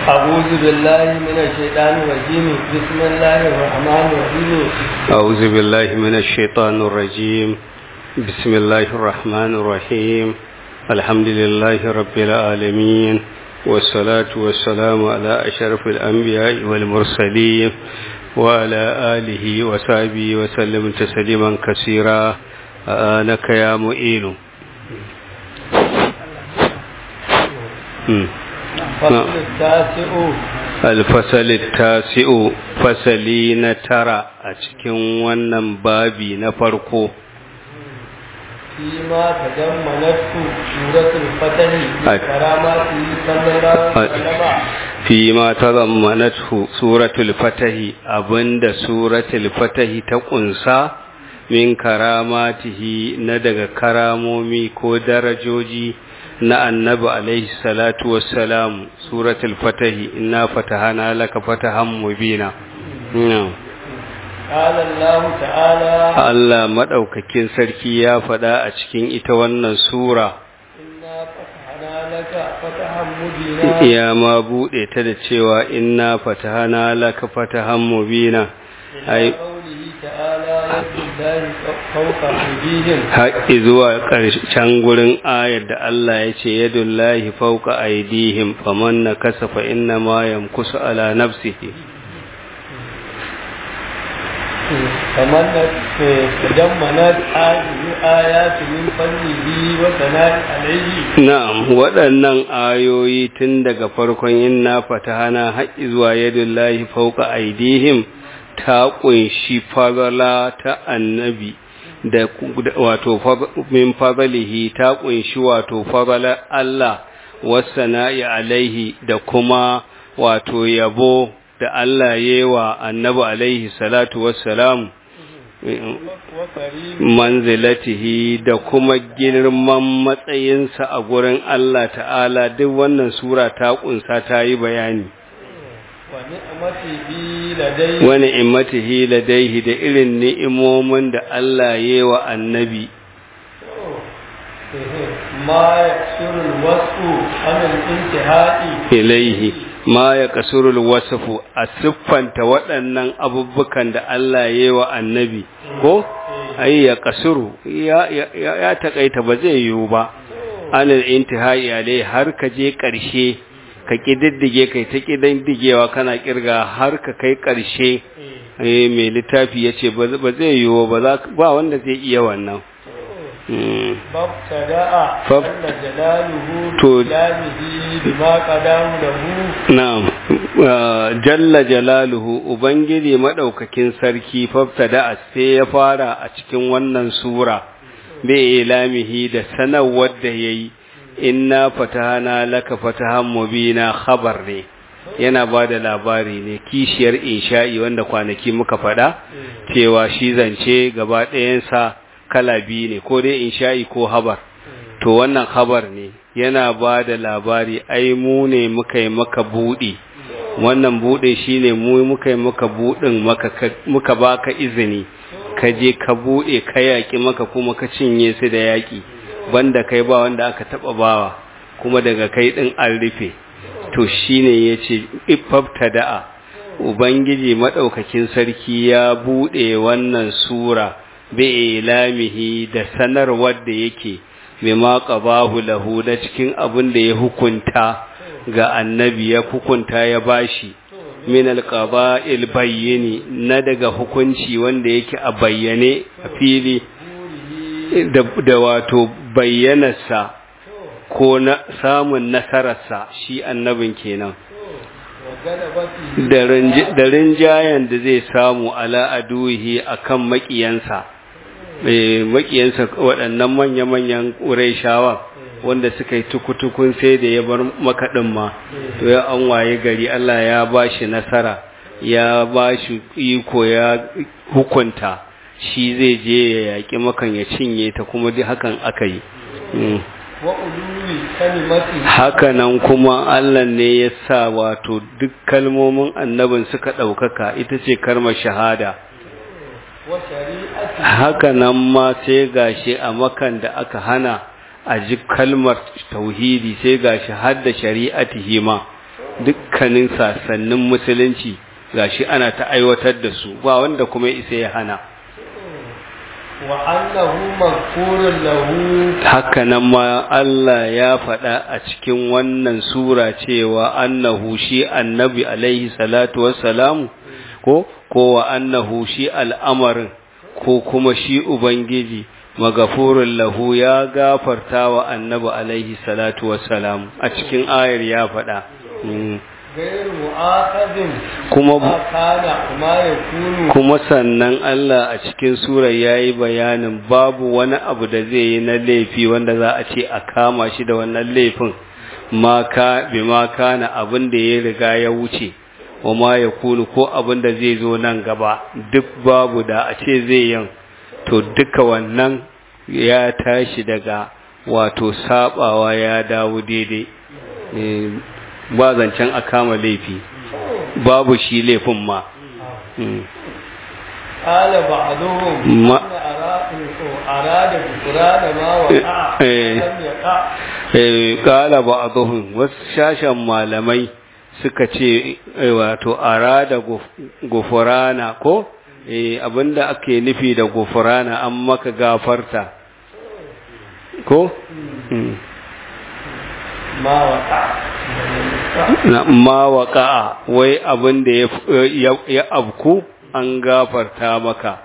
أعوذ بالله من الشيطان الرجيم بسم الله الرحمن الرحيم أعوذ بالله من الشيطان الرجيم بسم الله الرحمن الرحيم الحمد لله رب العالمين والصلاة والسلام على أشرف الأنبياء والمرسلين وعلى آله وصحبه وسلم تسليما كثيرا آنك يا مؤين فصل التاسع الفصل التاسع فصلي نترى أتكن ونن بابي نفرقو فيما تضمنته سورة الفتح كراماته صلى الله عليه وسلم فيما تضمنته سورة الفتح أبند سورة الفتح تقنصا min karamatihi na daga karamomi ko darajoji na annabi alaihi salatu wassalam suratul fatahi inna fatahana laka fatahan mubina قال الله تعالى Allah madaukakin sarki ya faɗa a cikin ita wannan sura إنا فتحنا لك فتحا مبينا ya ma buɗe ta da cewa inna fatahana laka fatahan mubina ai إلى قوله تعالى يد الله فوق أيديهم haƙi zuwa ƙarshen gurin ayar da Allah ya ce yadullahi fauka aidihim faman na kasafa inna ma yamkusu ala nafsihi تمنت تجمنت هذه آيات من فضله وثناء عليه na'am waɗannan ayoyi tun daga farkon inna fatahana haƙi zuwa yadullahi fauka aidihim ta ƙunshi fadala ta annabi da wato min fadalihi ta ƙunshi wato fadalar Allah wasana'i alaihi da kuma wato yabo da Allah yewa annabi alaihi salatu wassalam وكريم manzilatihi da kuma girman matsayinsa a gurin Allah ta'ala duk wannan sura ta ƙunsa ta yi bayani ونعمته لديه wani imatihi ladaihi da irin ni'imomin da Allah ya wa annabi ما يكسر الوصف عن الانتهاء ilaihi ma ya kasurul wasafu a siffanta waɗannan abubukan da Allah ya wa annabi ko ai ya kasuru ya ya, ya, ya takaita ba zai yiwu ba anil intihai alai har ka je ƙarshe ka kididdige kai ta kididdigewa kana kirga har ka kai ƙarshe eh mai littafi yace ba ba zai yiwu ba za ba wanda zai iya wannan Mm. فابتدأ فاب- جل جلاله تو- بكلامه بما قدام له Na'am, uh, jalla jalaluhu Ubangiji maɗaukakin sarki faftada sai ya fara a cikin wannan sura, bai ilamihi da sanarwar da ya yi, inna fatahana laka fatahan mubina khabar ne, yana ba da labari ne, kishiyar insha'i wanda kwanaki muka faɗa, cewa shi zance gaba ɗayansa kala biyu ne, ko dai insha'i ko habar. to wannan khabar ne yana ba da labari ai mu ne muka yi maka buɗi wannan buɗe shine mu muka yi maka buɗin maka muka baka izini ka je ka buɗe ka yaƙi maka kuma ka cinye su da yaƙi banda kai ba wanda aka taɓa bawa kuma daga kai ɗin an rufe to shine yace da'a ubangiji madaukakin sarki ya buɗe wannan sura bi ilamihi da sanarwar da yake bima qabahu lahu da cikin abin da ya hukunta ga annabi ya hukunta ya bashi min alqaba'il bayyini na daga hukunci wanda yake a bayyane a fili da, da wato bayyanarsa ko na samun nasararsa shi annabin kenan وغلبته da rinj- da rinjayen da zai samu ala aduhi akan makiyansa eh makiyansa waɗannan manya-manyan ƙurayshawa wanda suka yi tukutukun sai da ya bar makaɗin ma to ya an waye gari Allah ya ba shi nasara ya ba shi iko ya hukunta shi zai je ya yaƙi makan ya cinye ta kuma duk hakan aka yi Mm. وعلو كلمته hakanan kuma Allah ne ya sa wato duk kalmomin annabin suka ɗaukaka ita ce karmar shahada وشريعته hakanan ma sai gashi a makan da aka hana a ji kalmar tauhidi sai gashi har da shari'atihi ma dukkanin sasannin musulunci gashi ana ta aiwatar da su ba wanda kuma isa ya hana wa annahu maghfurun lahu haka nan ma Allah ya faɗa a cikin wannan sura cewa annahu shi annabi alaihi salatu wassalamu ko ko wa annahu shi al'amarin ko kuma shi ubangiji magafurun lahu ya gafarta wa annabi alaihi salatu wassalamu a cikin ayar ya faɗa غير مؤاخذ kuma ما كان وما يكون kuma sannan Allah a cikin sura ya yi bayanin babu wani abu da zai yi na laifi wanda za a ce a kama shi da wannan laifin ma ka bi ma kana abin da ya riga ya wuce wa ma ya kunu ko abin da zai zo nan gaba duk babu da a ce zai yin to duka wannan ya tashi daga wato sabawa ya dawo daidai Eh, ba zancen a kama laifi babu shi laifin ma Mm. قال بعضهم ما- أن أراد أراد بفراد ما وقع إيه. لم يقع Eh, kala ba a wasu shashen malamai suka ce eh, wato arada guf- gufurana ko eh, abinda ake nufi da gufurana an maka gafarta ko Mm. ما وقع na ma waƙa'a wai abinda ya f- ya- ya abku an gafarta maka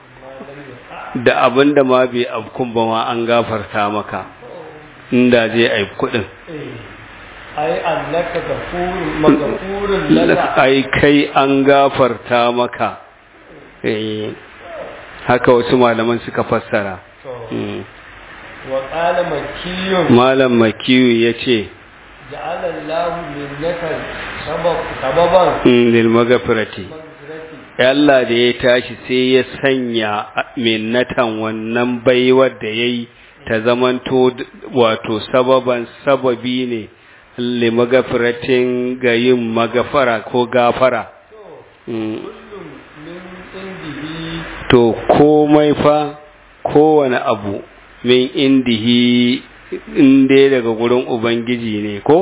da abinda ma bai abkun ba ma an gafarta maka inda zai aiku din إيه. أي أنك غفور مغفور لك ai kai an gafarta maka eh haka wasu malaman suka fassara Mm. وقال مكي malam makiyu ya ce جعل الله منك سبب سببا lil magafirati مغفرتي Allah da ya tashi sai ya sanya minnatan wannan baiwar da ya yi ta zamanto d- wato sababan sababi ne li magafiratin ga yin magafara ko gafara Mm. كل من عنده to komai fa kowane abu min indihi inda daga gurin ubangiji ne ko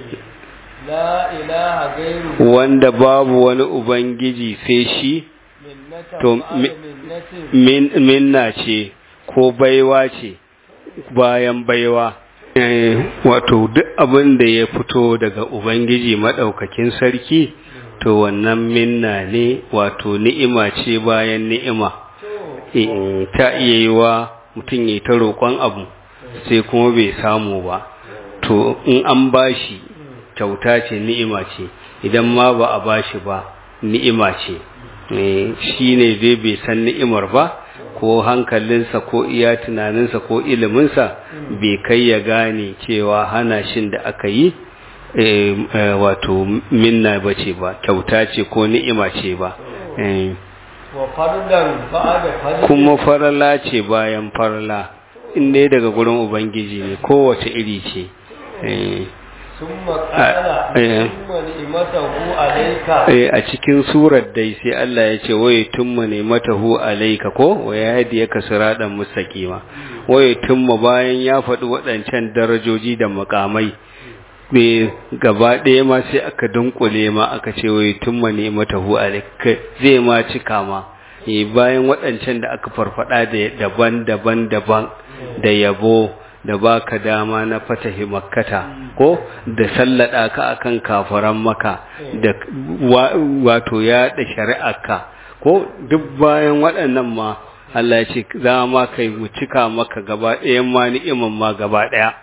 لا إله غيره wanda babu wani ubangiji sai shi منة To, بعد mi- منة min minna ce ko baiwa ce bayan baiwa Eh, wato duk abin da ya fito daga ubangiji maɗaukakin sarki to wannan minna ne wato ni'ima ce bayan ni'ima to in ta iya yi wa mutum ya ta roƙon abu sai kuma bai samu ba to in an bashi kyauta ce ni'ima ce idan ma ba a bashi ba ni'ima ce Eh, shi ne dai bai san ni'imar ba ko hankalinsa ko iya tunaninsa ko iliminsa bai kai ya gane cewa hana shin da aka yi eh, eh, wato minna ba ce ba kyauta ce ko ni'ima ce ba Eh. wa fardan ba'da fardan kuma farala ce bayan farala in dai daga gurin ubangiji ne kowace iri ce Eh, summa qala eh. summa ni'matahu alayka eh, a cikin surar dai sai Allah ya ce waye tumma ne matahu alaika ko waya hadi ya kasiradan mustaqima waye tumma bayan ya faɗi waɗancan darajoji da makamai ne gaba ɗaya ma sai aka dunkule ma aka ce waye tumma ne matahu alaika zai ma cika ma eh, bayan waɗancan da aka farfada da daban-daban daban da yabo da baka dama na fatahi makkata ko da sallada ka akan kafaran maka da wa- wato ya da shari'arka ko duk bayan waɗannan ma Allah ya ce za ma kai mu cika maka gaba ɗayan ma ni'iman ma gaba ɗaya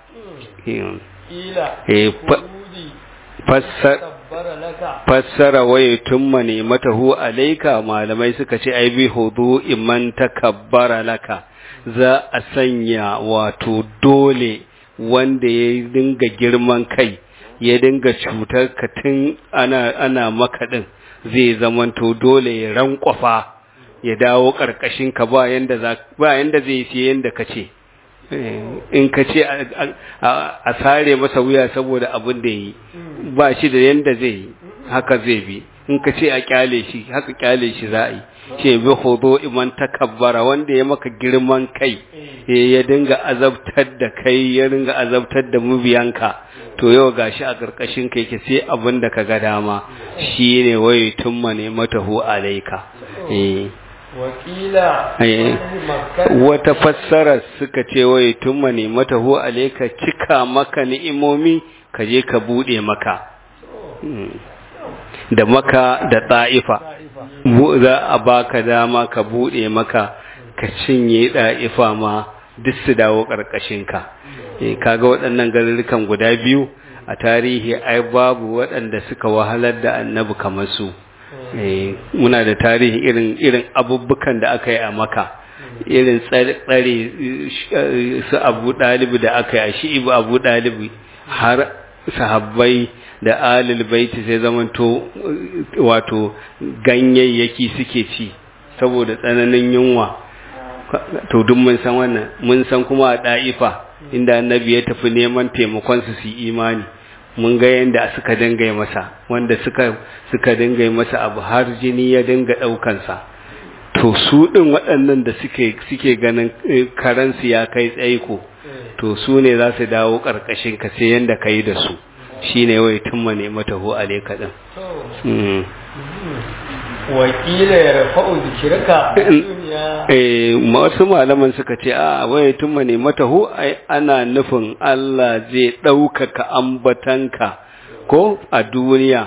ila eh, fa- khuludi fassar tabbara laka fassara waye tumma ne matahu alaika malamai suka ce ai bi hudu iman takabbara laka za a sanya wato dole wanda ya dinga girman kai ya dinga cutar ka tun ana ana maka din zai zamanto dole ya rankwafa ya dawo karkashin ka ba yanda za ba yanda zai yi yanda kace in ka ce a- a a sare masa wuya saboda abin da yi ba shi da yanda zai yi haka zai bi in ka ce a kyale shi haka kyale shi za a yi ce bi hudu iman takabbara wanda ya maka girman kai eh, ya dinga azabtar da kai ya dinga azabtar da mubiyanka to yau gashi a karkashin kai ke sai abin da ka ga dama shine waye tumma ne matahu alaika eh wakila Eh. wata fassara suka ce waye tumma ne matahu alaika cika maka ni'imomi ka je ka bude maka Mm. da maka da ta'ifa Bu- za a baka dama ka bude maka ka cinye da'ifa ma duk su dawo ƙarƙashinka Eh, kaga waɗannan garurrukan guda biyu a tarihi ai babu waɗanda suka wahalar da annabi kamar su Eh, muna da tarihi irin irin abubukan da aka yi a maka irin tsare tsare, eh, su abu ɗalibi da aka yi a shi'ibu abu ɗalibi har sahabbai da alil baiti sai zamanto eh, wato ganyayyaki suke ci saboda tsananin yunwa to duk mun san wannan mun san kuma a da'ifa inda annabi ya tafi neman taimakon su su yi imani mun ga yanda suka dinga yi masa wanda suka suka dinga yi masa abu har jini ya dinga daukan sa to su din waɗannan da suke suke ganin eh, karansu ya kai tsaiko to su ne za su dawo karkashin ka sai yanda kai da su shine wai tumma ne mata hu alaika din mm. wakila ya rafa'u zikirka a duniya Eh, wasu malaman suka ce a waye tumma ne matahu ai ana nufin Allah zai ɗaukaka ambatanka ko a duniya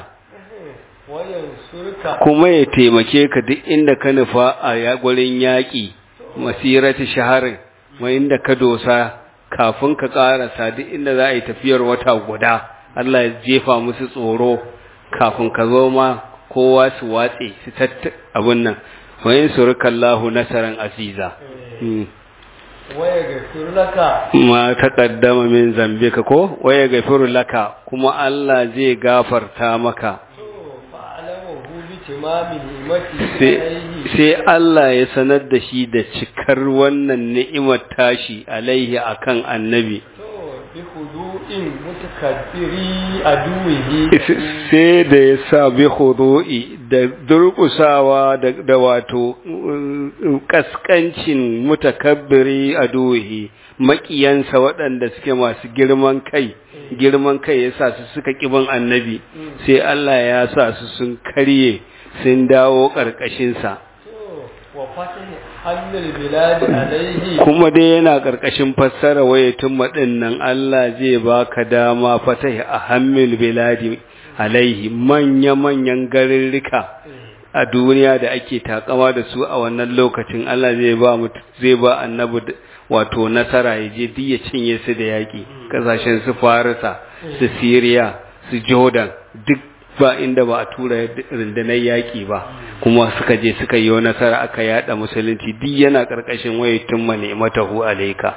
wayan surka kuma ya taimake ka duk inda ka nufa a ya- gurin yaƙi masirati shaharin ma inda ka dosa kafin ka ƙarasa duk inda za a yi tafiyar wata guda Allah ya jefa musu tsoro kafin ka zo ma kowa su watse su tatta abin nan wayin surukallahu nasaran aziza Mm. waya ga surlaka ma taqaddama min zambika ko waya gafiru laka kuma Allah zai gafarta maka to fa'alama hu bi timami ni'mati sai alaihi sai Allah ya sanar da shi da cikar wannan ni'imar tashi alaihi akan annabi to bi hudu'in mutakabbiri aduwihi sai da ya sa bi hudu'i da durƙusawa da, da wato uh, kaskancin mutakabbiri a duhi maƙiyansa waɗanda suke masu girman kai girman kai ya sa su suka ƙiban annabi sai Allah ya sa su sun karye sun dawo ƙarƙashinsa to wa fatahi hannul biladi alaihi kuma dai yana ƙarƙashin fassara wayatun maɗinnan Allah zai baka dama fatahi a hammil biladi alaihi manya-manyan garirrika a duniya da ake takama da su a wannan lokacin Allah zai ba mutu zai ba annabi d- wato nasara ya je duk ya cinye su da yaƙi ƙasashen su Farisa su Syria su Jordan duk ba inda ba a tura rundunar yaƙi ba kuma suka je suka yi nasara aka yada musulunci duk yana ƙarƙashin wayatun mane matahu alaika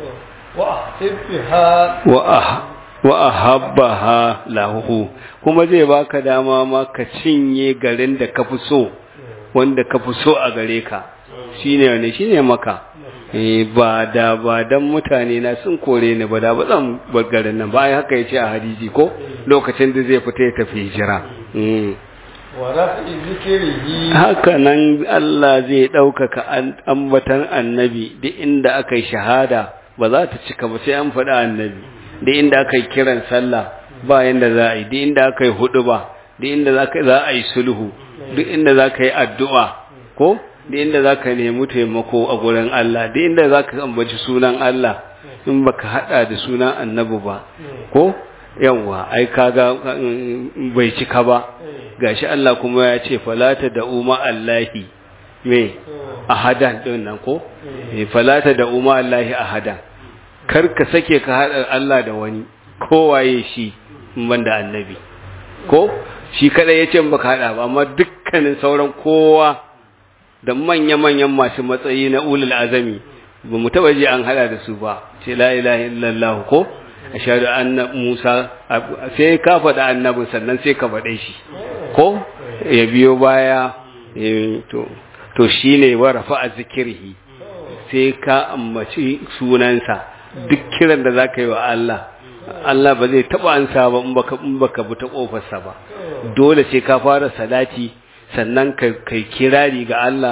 wa ahibbiha wa ah wa ahabbaha lahu kuma zai baka dama ma ka cinye garin da ka fi so wanda ka fi so a gare ka shine ne shine maka eh ba da ba dan mutane na sun kore ni ba da ba zan bar garin nan bayan haka yace a hadisi ko lokacin da zai fita ya tafi hijira mm. wa raf'i zikrihi haka nan Allah zai ɗaukaka an- ambatan annabi duk inda aka yi shahada ba za ta cika ba sai an faɗi annabi duk inda aka yi kiran sallah ba yanda za a yi duk inda aka yi hudu ba duk inda za ka- za a yi sulhu duk inda za ka yi addu'a ko duk inda za ka nemi taimako a gurin Allah duk inda za ka ambaci sunan Allah in baka haɗa da sunan annabi ba ko yawwa ai kaga mm, bai cika ba gashi Allah kuma ya ce falata da umma Allahi me ahadan din nan ko eh falata da umma Allahi ahadan kar ka sake ka hada Allah da wani kowaye shi in banda annabi ko shi kada yace in baka hada ba amma dukkanin sauran kowa da manya-manyan masu matsayi na ulul azami ba mu taba ji an hada da su ba ce la ilaha illallah ko ashhadu anna musa sai ka faɗa annabin sannan sai ka faɗe shi ko ya biyo baya eh, to to shine wa rafa'a zikrihi sai ka ambaci sunansa duk kiran da zaka yi wa Allah Allah ba zai taba ansa ba in baka in baka bi ta kofarsa ba dole sai ka fara salati sannan ka kai kirari ga Allah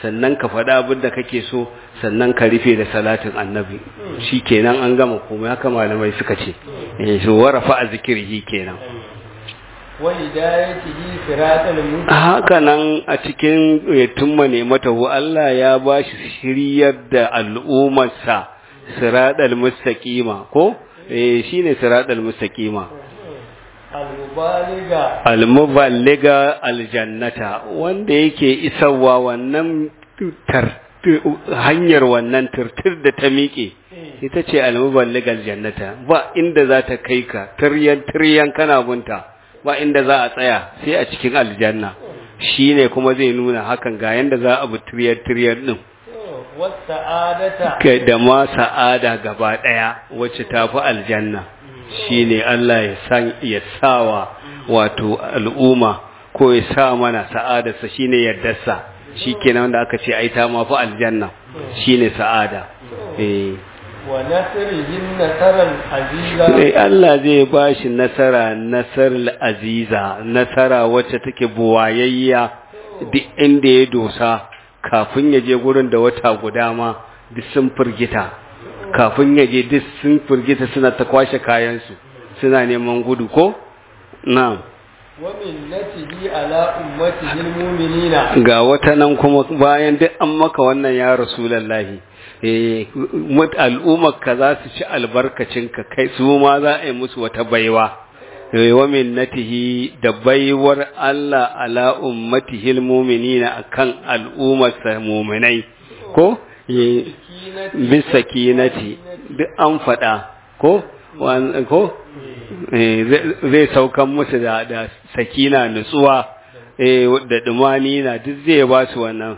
sannan ka faɗa abin da kake so sannan ka rufe da salatin annabi shi kenan an gama komai haka malamai suka ce eh so warafa a zikirhi kenan wa hidayatihi siratal mustaqim haka nan a cikin tumma ne matahu Allah ya ba shi shiryar da al'ummarsa siratal mustaqima ko eh shine siratal mustaqima al-mubaliga al-muballiga aljannata wanda yake isarwa wannan tar hanyar wannan turtur da ta miƙe ita ce al-muballiga aljannata ba inda za ta kai ka tiryan tiryan kana bunta ba inda za a tsaya sai a cikin aljanna shine kuma zai nuna hakan ga yanda za a bi tiryan tiryan din wasa'adata kai da ma sa'ada gaba daya wacce tafi aljanna shine Allah ya san ya sawa wato al'umma ko ya sa mana sa'adarsa shine yaddarsa shikenan wanda aka ce ai ta ma fi aljanna shine sa'ada eh wa nasrihin nasaran aziza sai Allah zai ba shi nasara nasarar aziza nasara wacce take buwayayya duk inda ya dosa kafin ya je gurin da wata guda ma duk sun firgita kafin ya je duk sun firgita suna ta kwashe kayansu suna neman gudu ko na'am wa minnatihi ala ummatihi almu'minina ga wata nan kuma bayan duk an maka wannan ya rasulallahi eh al'ummar ka za su ci albarkacin ka kai su ma za a yi musu wata baiwa wa minnatihi da baiwar Allah ala ummatihi almu'minina akan al'ummar sa mu'minai ko bisa kinati duk an faɗa ko ko zai saukan musu da da sakina nutsuwa eh da dumani na duk zai ba su wannan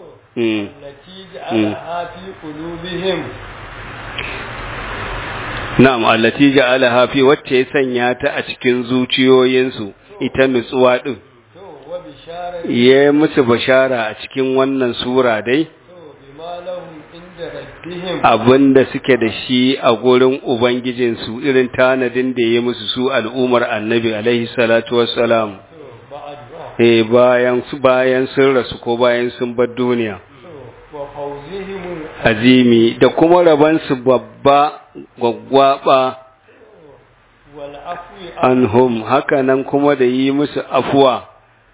Na'am allati ja'alaha fi wacce ya sanya ta a cikin zuciyoyinsu ita nutsuwa din ya musu bashara a cikin wannan sura dai abinda suke da shi a gurin ubangijinsu irin tanadin da ya musu su al'umar annabi alaihi salatu wassalam eh bayan su bayan sun rasu ko bayan sun bar duniya azimi da kuma rabansu babba gwaggwaba anhum haka nan kuma da yi musu afuwa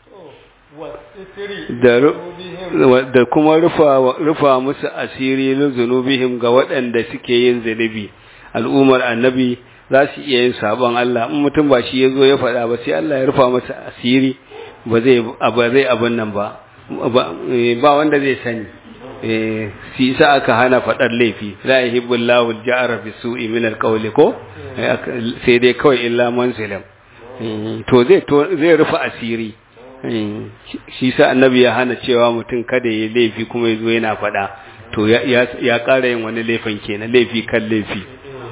da kuma rufa, rufa musu asiri na zunubihim ga waɗanda suke yin zunubi al'ummar annabi za su iya yin sabon Allah in mutum ba shi ya zo ya faɗa ba sai Allah ya rufa masa asiri ba zai abin nan ba ba wanda zai sani si sa aka hana faɗar laifi la yuhibbullahu al-ja'ra bi su'i min al-qawli ko sai dai kawai illa man zalam to zai to zai rufa asiri shi sa annabi ya hana cewa mutum kada ya laifi kuma ya zo yana faɗa to ya ƙara yin wani laifin kenan laifi kan laifi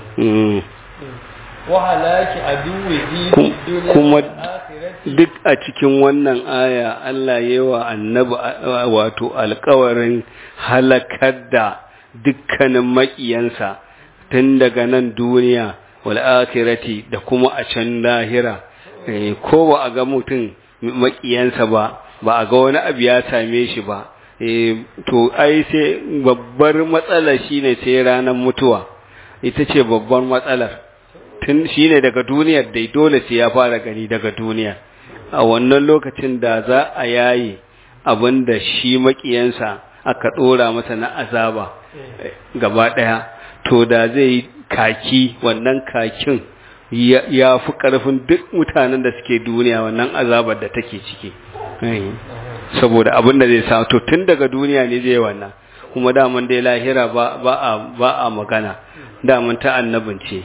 kuma duk a cikin wannan aya Allah ya wa annabi wato alkawarin halakar da dukkanin maƙiyansa tun daga nan duniya wal akhirati da kuma a can lahira ko ba a ga mutum makiyansa ba ba a ga wani abu ya same shi ba to ai sai babbar matsala shine sai ranar mutuwa ita ce babbar matsalar tun shine daga duniyar dai dole sai ya fara gani daga duniya a wannan lokacin da za a yayi abin da shi makiyansa aka dora masa na azaba gaba daya to da zai kaki wannan kakin ya fi ƙarfin duk mutanen da suke duniya wannan azabar da take ciki saboda abin da zai sa to tun daga duniya ne zai wannan kuma daman dai lahira ba a ba a magana daman ta annabin ce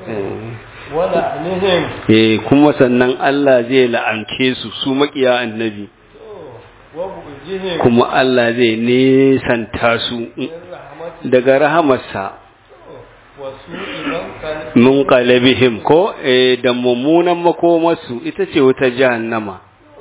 eh kuma sannan Allah zai la'ance su su makiya annabi kuma Allah zai nesanta su daga rahamarsa mun qalabihim ko eh da mummunan makomarsu ita ce wata jahannama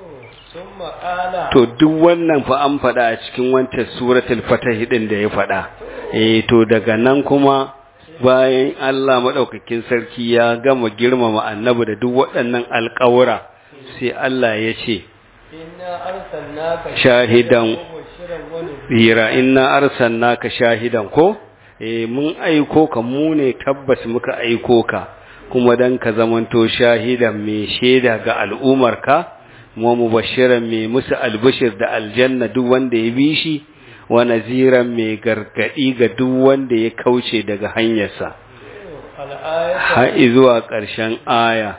to duk wannan fa an faɗa a cikin wancan suratul fatah din da ya faɗa eh to daga nan kuma bayan Allah madaukakin sarki ya gama girmama annabi da duk waɗannan alƙawura sai Allah ya ce inna arsalnaka Shahidan. mubashiran wa nadhira hira inna arsalnaka shahidan ko eh mun aiko ka mu ne tabbas muka aiko ka kuma dan ka zamanto shahidan mai shaida ga al'umarka mu mubashiran mai musu albishir da aljanna duk wanda ya bi shi wa naziran mai gargadi ga duk wanda ya kauce daga hanyarsa al-ayatu har zuwa ƙarshen aya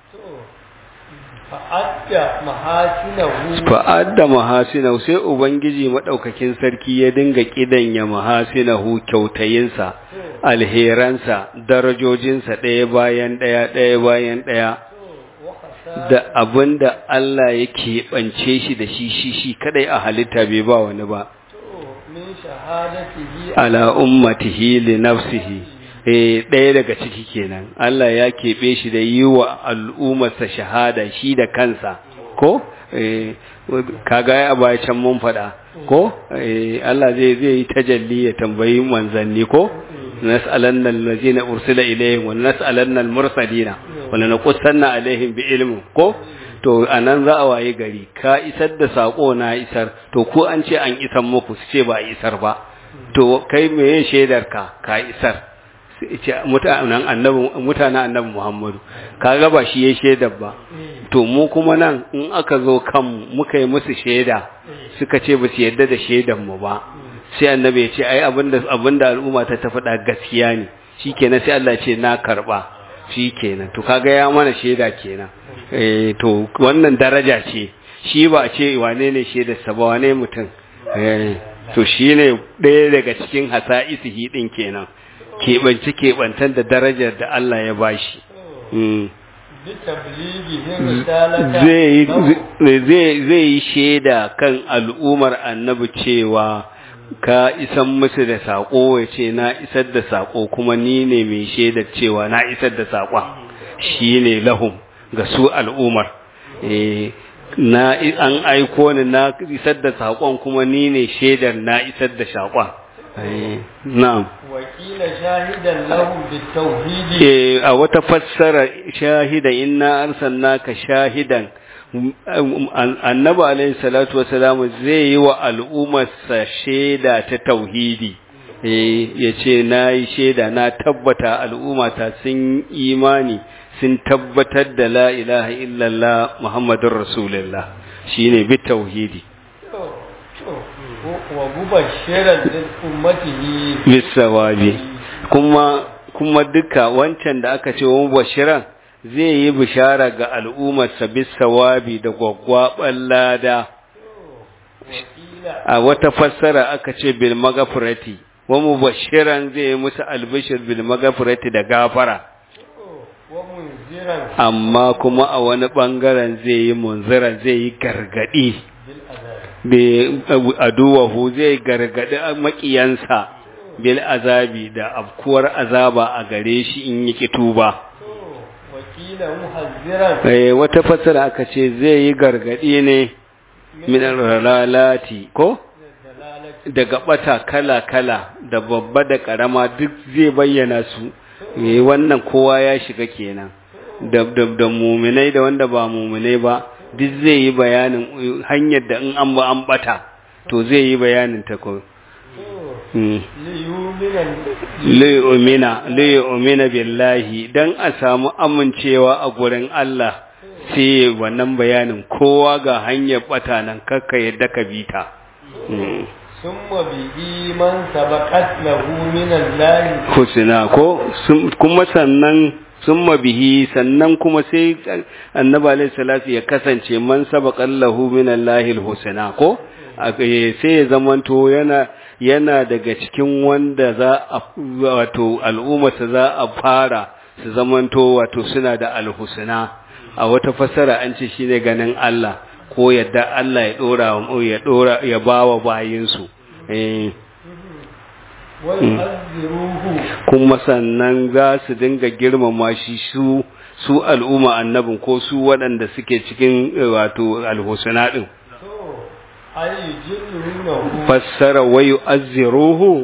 fa'adda mahasinahu fa'adda mahasinahu sai ubangiji madaukakin sarki ya dinga kidanya mahasinahu kyautayinsa alheransa darajojinsa ɗaya bayan ɗaya ɗaya bayan ɗaya wa khasa da abinda Allah ya keɓance shi da shi shi shi kadai a halitta bai ba wani ba min shahadatihi ala ummatihi li nafsihi eh ɗaya daga ciki kenan Allah ya keɓe shi da yi wa al'ummarsa shahada shi da kansa ko eh kaga ya baya can mun faɗa ko eh Allah zai zai yi tajalli ya tambayi manzanni ko nas'alanna allazina ursila ilayhim wa nas'alanna al-mursalina wa lanqussanna alaihim bi ilmin ko to anan za a waye gari ka isar da sako na isar to ko an ce an isar muku su ce ba a isar ba to kai meye shaidar ka ka isar ce mutanen annabi mutanen annabi Muhammadu kaga ba shi ya shaidar ba to mu kuma nan in aka zo kanmu muka yi musu shaida suka ce ba su yarda da shaidar mu ba sai annabi ya ce ai abinda abinda al'umma ta ta faɗa gaskiya ne shikenan sai Allah ya ce na karba shikenan to kaga ya mana shaida kenan eh to wannan daraja ce shi ba a ce wane ne shaidar sa ba wane mutum eh to shine ɗaya daga cikin hasa'isihi din kenan keɓance keɓantan da darajar da Allah ya bashi mm. bi tablighihi risalata zai zai zai yi shaida kan al'umar annabi cewa ka isan musu da saƙo ya ce na isar da saƙo kuma ni ne mai shaidar cewa na isar da saƙon shi ne lahum ga su al'umar Eh, na an aiko ni na isar da saƙon kuma ni ne shaidar na isar da saƙon Eh, na'am wakila shahidan lahu bitawhidi Eh, a wata fassara shahida inna arsalnaka shahidan annabi alaihi salatu wasalamu zai yi wa al'ummarsa shaida ta tauhidi eh yace nayi shaida na tabbata al'ummata sun imani sun tabbatar da la ilaha illallah muhammadur rasulullah shine bi tauhidi wa mubashiran lil ummatihi bisawabi kuma kuma duka wancan da aka ce wa mubashiran zai yi bishara ga al'ummarsa bisawabi da gwaggwaban lada wakila a wata fassara aka ce bil magafirati wa mubashiran zai yi musu albishir bil magafirati da gafara wa munziran amma kuma a wani bangaren zai yi munziran zai yi gargadi bil azab bi aduwahu zai gargadi makiyansa bil azabi da afkuwar azaba a gare shi in yi tuba wakila muhazziran eh wata fassara aka ce zai yi gargadi ne min lalati ko dalalati daga bata kala-kala da babba da karama duk zai bayyana su eh wannan kowa ya shiga kenan da da, da muminai da wanda ba muminai ba duk zai yi bayanin eh, hanyar da in an ba an bata to zai yi bayanin ta ko mm. liyuminan liyumina liyumina billahi dan a samu amincewa a gurin Allah sai wannan bayanin kowa ga hanyar bata nan kakka yadda ka bita mm. summa bihi man sabaqat lahu min Allah husna ko sun- kuma sannan sun bihi sannan kuma sai annabi alaihi salatu ya kasance man sabaqan lahu min Allahil husna ko A- eh, sai ya zamanto yana yana daga cikin wanda za a wato al'ummata za a fara su zamanto wato suna da alhusna a wata fassara an ce shine ganin Allah ko yadda Allah ya dora ya dora ya bawa bayinsu eh wa yu'azziruhu kuma sannan za su dinga girmama shi su su al'umma annabin ko su waɗanda suke cikin eh, wato alhusna din to ay jinnuhu fassara wa yu'azziruhu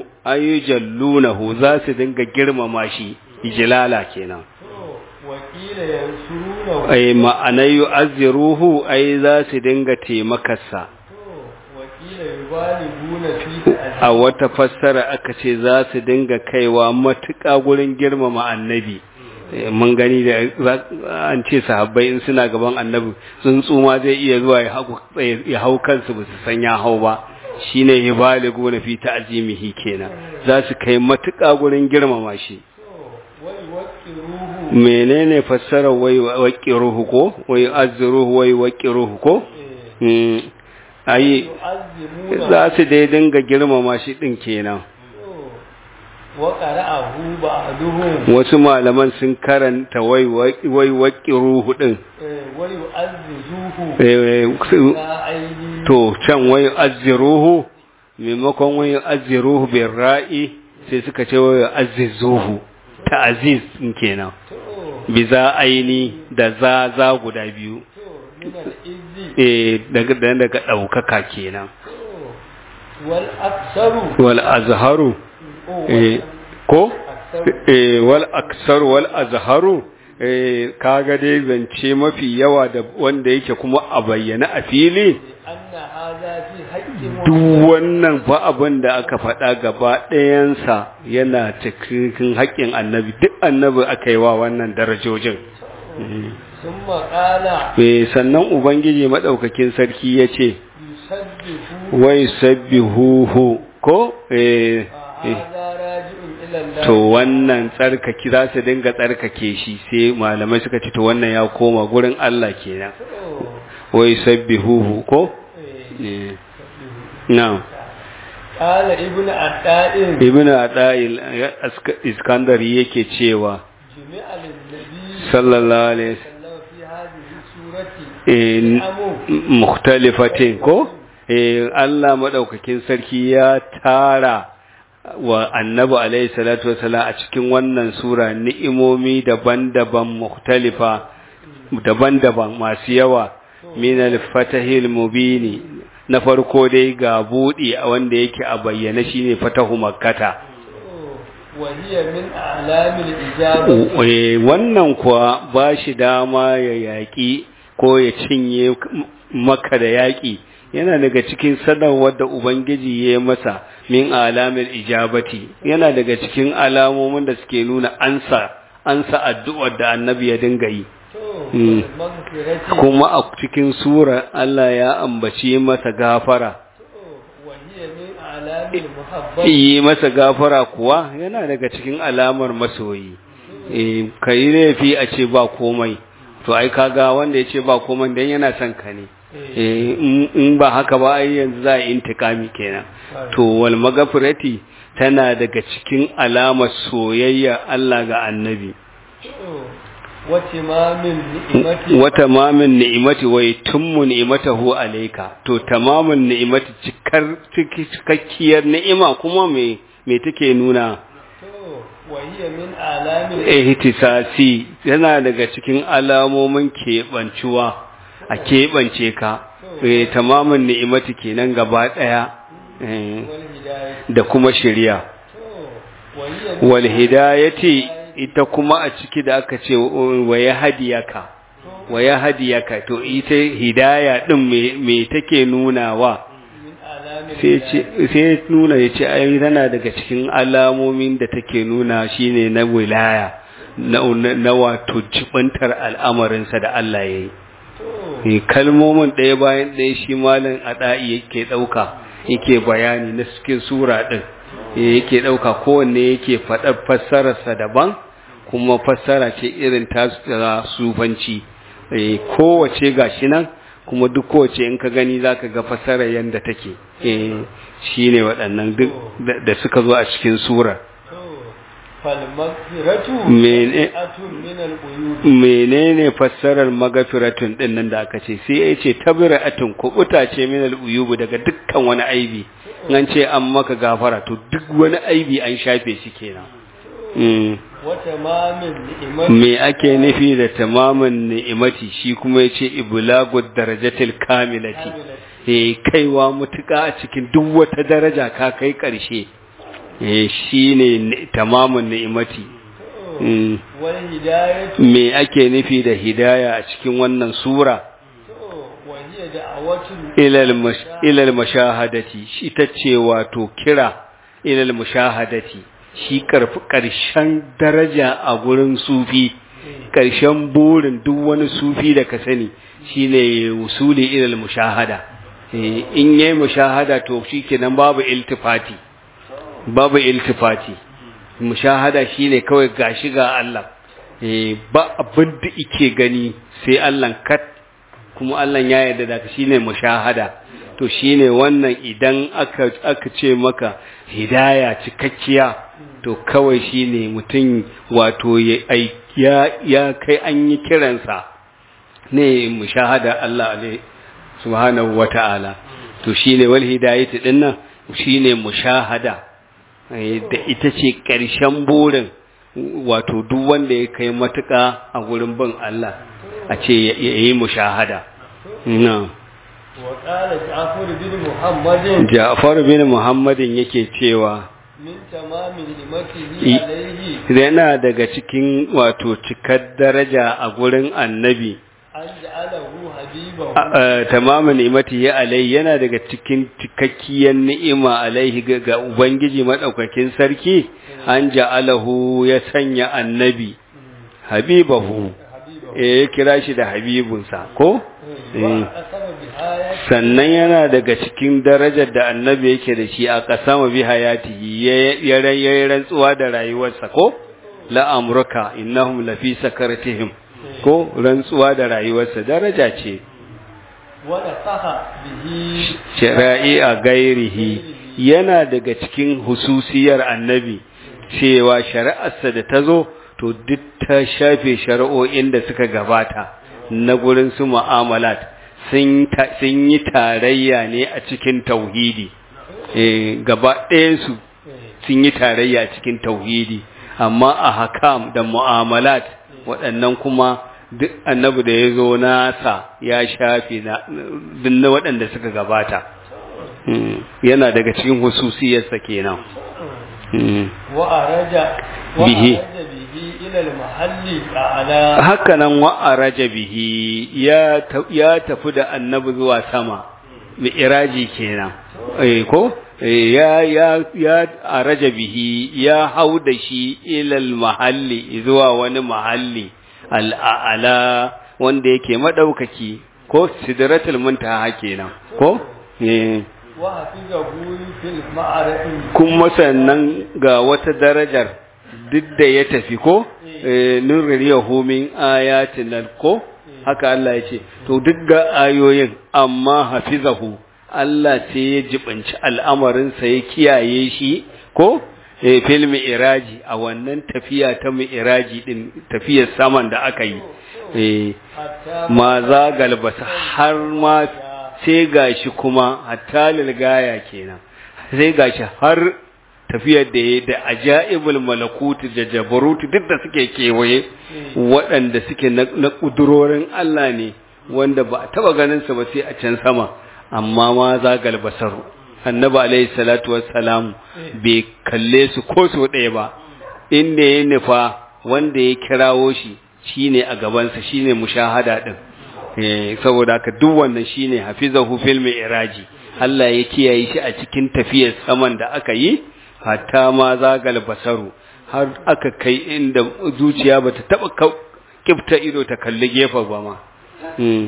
ayujallunahu za su dinga girmama shi ijlala kenan to wakila yansuruna yu'azzirunahu ai ma'anai yu'azziruhu ai za su dinga taimakarsa to wakila yubaliguna fi a wata fassara aka ce za su dinga kaiwa matuƙa gurin girmama annabi Eh, mun gani da za- an ce sahabbai in suna gaban annabi tsuntsu ma zai iya zuwa ya hau- ya hau kansu ba su san ya hau ba shine yubaligu na fi ta'zimihi kenan za su kai matuƙa gurin girmama shi to wai waqiruhu menene fassarar wai waqiruhu ko wai azruhu wai waqiruhu ko eh mm ayi yu'azzimuna za su dai dinga girmama shi din kenan to wa qara'ahu ba'duhum wasu malaman sun karanta wai wai waqiruhu din eh wa yu'azzizuhu Eh, su- la aini to can wai azziruhu maimakon wai azziruhu bin ra'i sai suka ce wai azzizuhu ta'aziz din kenan to bi za aini da za za guda biyu to min al-izzi eh daga daga daukaka kenan to wal aktsaru wal azharu oh, eh ko aktsaru eh wal aksar wal azharu eh kaga dai zance mafi yawa da wanda yake kuma a bayyana a fili anna hadha fi haqqi duk wannan fa abin da aka faɗa gaba ɗayansa yana cikin haƙƙin annabi duk annabi aka yi wa wannan darajojin thumma qala eh sannan ubangiji madaukakin sarki ya ce yusabbihu wai sabbihuhu ko eh eh, hadha raji'un ila Allah to wannan tsarkaki za su dinga tsarkake shi sai malamai suka ce to wannan ya koma gurin Allah kenan to wai sabbihuhu ko eh eh na'am qala ibnu at-ta'in ibnu ada'il iskandari yake cewa jami'a lin-nabi sallallahu alaihi sallallahu fi hadhihi surati eh, amu mukhtalifatin ko eh Allah madaukakin sarki ya tara wa annabi alaihi salatu wasalam a cikin wannan sura ni'imomi daban-daban mukhtalifa daban-daban masu yawa min al-fatahil mubini na farko dai ga budi a wanda yake a bayyana shine fatahu makkata wa hiya min a'lamil ijaba Eh, wannan kuwa ba shi dama ya yaƙi ko ya cinye maka da yaƙi yana daga cikin sanarwar da Ubangiji ya yi masa min alamil ijabati yana daga cikin alamomin da suke nuna ansa ansa addu'ar da annabi ya dinga yi to Mm. maghfirati kuma a cikin sura Allah ya ambaci masa gafara wa hiya min a'lamil muhabbati yi masa gafara kuwa yana daga cikin alamar masoyi eh kai laifi a ce ba komai to ai kaga wanda ya ce ba komai dan yana son ka ne eh in- in ba haka ba ai yanzu za a yi intikami kenan to wal magafirati tana daga cikin alamar soyayya Allah ga annabi wa timamin ni'mati wa tamamin ni'imati wa yutimmu ni'imatahu alayka to tamamin ni'imati cikar ciki- cikakkiyar ni'ima kuma me me take nuna to wa hiya min a'lamil ihtisasi yana daga cikin alamomin keɓancuwa a keɓance ka eh tamamin ni'imati kenan gaba ɗaya eh, wal hidayah da kuma shari'a to wa hiya min wal hidayati ita kuma a ciki da aka ce wa ya hadiyaka wa ya hadiyaka to ita hidaya din me me take nunawa min a'lamil sai ce sai nuna ya ce ai tana daga cikin alamomin da take nuna shine na wilaya na na wato jibantar al'amarinsa da Allah ya yi to Eh, kalmomin ɗaya bayan ɗaya shi malam ada'i yake ɗauka yake bayani na cikin sura ɗin Eh, yake ɗauka kowanne yake faɗar fassararsa daban kuma fassara ce irin ta ta sufanci Eh, kowace gashi nan kuma duk kowace in ka gani zaka ga fassarar yadda take Eh, shine waɗannan duk da- da suka zo a cikin surar to fal maghfiratu Mene- atun min al-uyub menene fassarar magafiratun din nan da aka ce sai ya ce tabiratun kubuta ce min al-uyubu daga dukkan wani aibi nan ce an maka gafara to duk wani aibi an shafe shi kenan mm. wa tamamin ni'mati me ake nufi da tamamin ni'imati shi kuma ya ce ibulagud darajatil kamilati eh kaiwa mutuka a cikin duk wata daraja ka kai karshe eh shine ni- tamamin ni'imati to Mm. wal hidayatu me ake nufi da hidaya a cikin wannan sura to wa hiya da'awatu ilal mash- ilal mashahadati shi ta ce wato kira ilal mashahadati shi karfi ƙarshen daraja a gurin sufi ƙarshen burin duk wani sufi da ka sani shine wusuli ilal mushahada Eh, in yayi mushahada to shikenan babu iltifati babu iltifati mushahada shine kawai gashi ga Allah eh ba abin da yake gani sai Allah kat kuma Allah ya yarda da shine mushahada to shine wannan idan aka aka ce maka hidaya cikakkiya to kawai shine mutum wato ya ai- ya ya kai an yi kiransa ne mushahada Allah alaihi subhanahu wata'ala to shine wal hidayatu dinnan shine mushahada eh, da ita ce ƙarshen burin wato duk wanda ya kai matuƙa a gurin bin Allah a ce ya ya yi mushahada na wa qala ja'far bin muhammadin Ja'far bin Muhammadin yake cewa min tamamin himatihi I- alayhi yana daga cikin wato cikar daraja a gurin annabi an ja'alahu habibahu A- a, tamamin ni'imati ya alai yana daga cikin cikakkiyar ni'ima alaihi ga ga ubangiji madaukakin sarki an ja'alahu ya sanya annabi habibahu habibahu eh ya kira shi da habibunsa ko wa eh. asaba bi ayati sannan yana daga cikin darajar da annabi yake da shi a kasama bi hayatihi ya ya ya rantsuwa da rayuwarsa ko la amruka innahum lafi sakaratihim ko rantsuwa da rayuwarsa daraja ce wa nasaha bihi shari'i a gairihi yana daga cikin hususiyar annabi cewa shari'arsa da ta zo to duk ta shafe shari'o'in da suka gabata na gurin su mu'amalat sun ta- sun yi tarayya ne a cikin tauhidi eh gaba ɗayansu sun yi tarayya a cikin tauhidi amma a hakam da mu'amalat waɗannan kuma duk annabi da ya zo nasa ya shafe na duk na waɗanda suka gabata Mm, yana daga cikin hususiyarsa kenan Mm. wa araja wa Bihi. araja bihi ila al-mahalli ala hakanan wa'araja bihi ya ta- ya tafi da annabi zuwa sama mi'raji kenan eh ko Eh, ya ya ya araja bihi ya hau da shi ilal mahalli zuwa wani mahalli al'ala wanda yake madaukaki ko sidratul muntaha kenan ko eh wa hafizahu fil ma'arati kuma sannan ga wata darajar duk da ya tafi ko eh, nurriyahu min ayatin ko haka Allah ya ce to duk ga ayoyin amma hafizahu Allah sai ya jibanci al'amarinsa ya kiyaye shi ko eh, fil mi'raji a wannan tafiya ta mi'raji din tafiyar saman da aka yi eh, hatta ma za galbasa har ma sai gashi kuma hatta lilgaya kenan sai gashi har tafiyar da ya da ajaibul malakuti da jabaruti duk da suke kewaye waɗanda suke na na ƙudurorin Allah ne wanda ba a taɓa ganin sa ba sai a can sama amma ma za galbasaru annabi alaihi salatu wassalamu bai kalle su ko so ɗaya ba inda ya nufa wanda ya kirawo shi shine a gabansa shine mushahada din eh saboda haka duk wannan shine hafizahu fil mi'raji Allah ya kiyaye shi a cikin tafiyar saman da aka yi hatta ma zagal basaru har aka kai inda zuciya bata taba kau- kifta ido ta kalli gefe ba ma mm.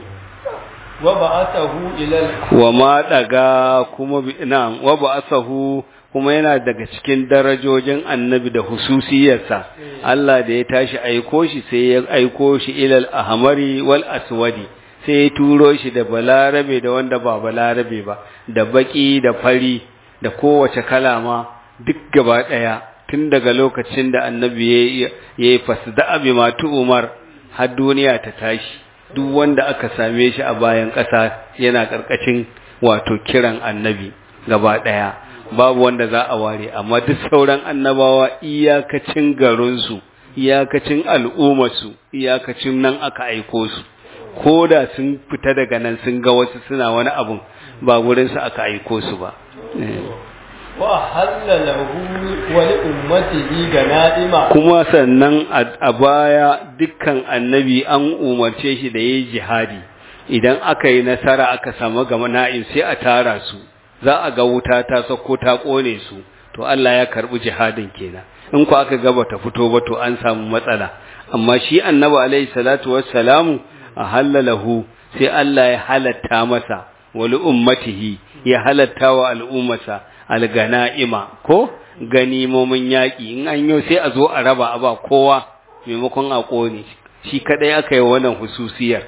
wa ba'athahu ila al wa ma daga kuma bi- na'am wa ba'asahu kuma yana daga cikin darajojin annabi da hususiyarsa Allah da ya tashi aiko shi sai ya aiko shi ilal ahmari wal aswadi sai ya turo shi da balarabe da wanda ba balarabe ba da baki da fari da kowace kalama duk gaba daya tun daga lokacin da annabi ya yi fasda abi matu umar har duniya ta tashi duk wanda aka same shi a bayan ƙasa yana ƙarƙashin wato kiran annabi gaba ɗaya babu wanda za a ware amma duk sauran annabawa iyakacin garinsu iyakacin al'ummarsu iyakacin nan aka aiko su ko da sun fita daga nan sun ga wasu suna wani abun ba gurinsu aka aiko su ba Eh. wa halla lahu wa li ummatihi ganaima kuma sannan a baya dukkan annabi an umarce shi da yayi jihadi idan aka yi nasara aka samu gama na'in sai a tara su za a ga wuta ta sako ta kone su to Allah ya karbi jihadin kenan in ku aka ga bata fito ba to an samu matsala amma shi annabi alaihi salatu wassalamu a halalahu sai Allah ya halatta masa wali ummatihi ya halatta wa al'ummasa algana'ima ko ganimomin yaƙi in an yi sai a zo a raba a ba kowa maimakon a ƙone shi kadai aka yi wannan hususiyar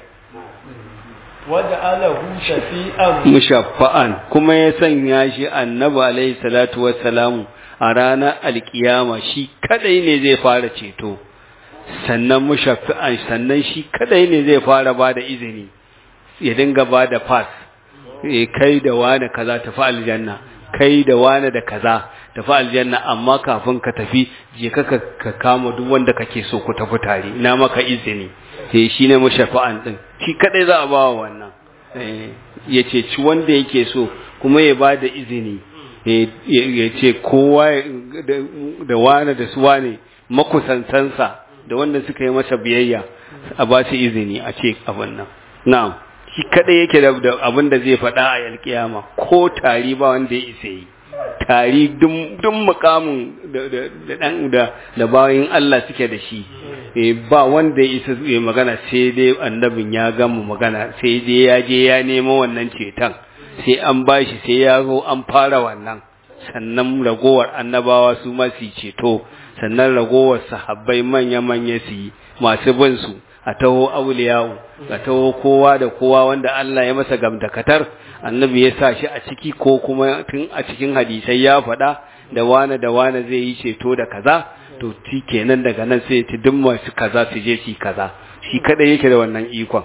wadda alahu shafi'an mushaffa'an kuma ya sanya shi annabi alaihi salatu wassalamu a ranar alkiyama shi kadai ne zai fara ceto sannan mushaffi'an sannan shi kadai ne zai fara ba da izini ya dinga ba da pass kai da wane kaza tafi aljanna kai da wane da kaza tafi aljanna amma kafin ka tafi je ka ka kama duk wanda kake so ku tafi tare ina maka izini sai shine mushafa'an din shi kadai za a ba wa wannan ya ce ci wanda yake so kuma ya ba da izini ya ce kowa da wane da su wane makusantansa da wanda suka yi masa biyayya a ba su izini a ce abin nan na'am shi kadai yake da abin da zai faɗa a yalkiyama ko tari ba wanda ya isa yi tari duk mukamin da da bayan Allah suke da shi ba wanda ya isa ya magana sai dai annabin ya gama magana sai dai ya je ya nemo wannan ceton sai an bashi sai ya zo an fara wannan sannan ragowar annabawa su ma su ceto sannan ragowar sahabbai manya-manya su yi masu bin su a taho auliyawu a taho kowa da kowa wanda Allah ya masa gamdakatar annabi ya sa shi a ciki ko kuma tun a cikin hadisai ya faɗa da wane da wane zai yi ceto da kaza to ti kenan daga nan sai ta duk masu kaza su je shi kaza shi kadai yake da wannan ikon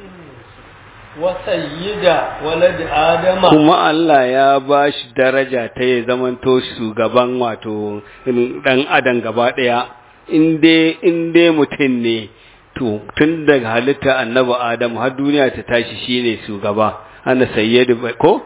wasayyida walad adama kuma Allah ya ba shi daraja ta ya zamanto shugaban wato dan adam gaba daya in dai in dai mutum ne to tun daga halitta annabi adam har duniya ta tashi shine shugaba ana sayyidu ko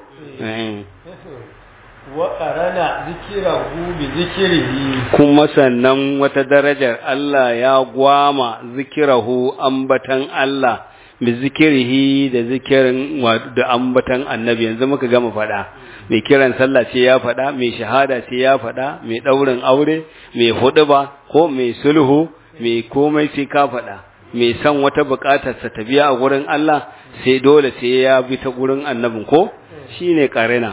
wa qarana zikrahu bi zikrihi kuma sannan wata darajar Allah ya gwama zikirahu ambatan Allah bi zikirihi da zikirin da ambatan annabi yanzu muka gama faɗa mai kiran sallah ce ya faɗa mai shahada ce ya faɗa mai ɗaurin aure mai huɗuba ko mai sulhu mai komai sai ka faɗa mai san wata buƙatar sa ta biya a gurin Allah sai dole sai ya bi ta gurin annabin ko shine karina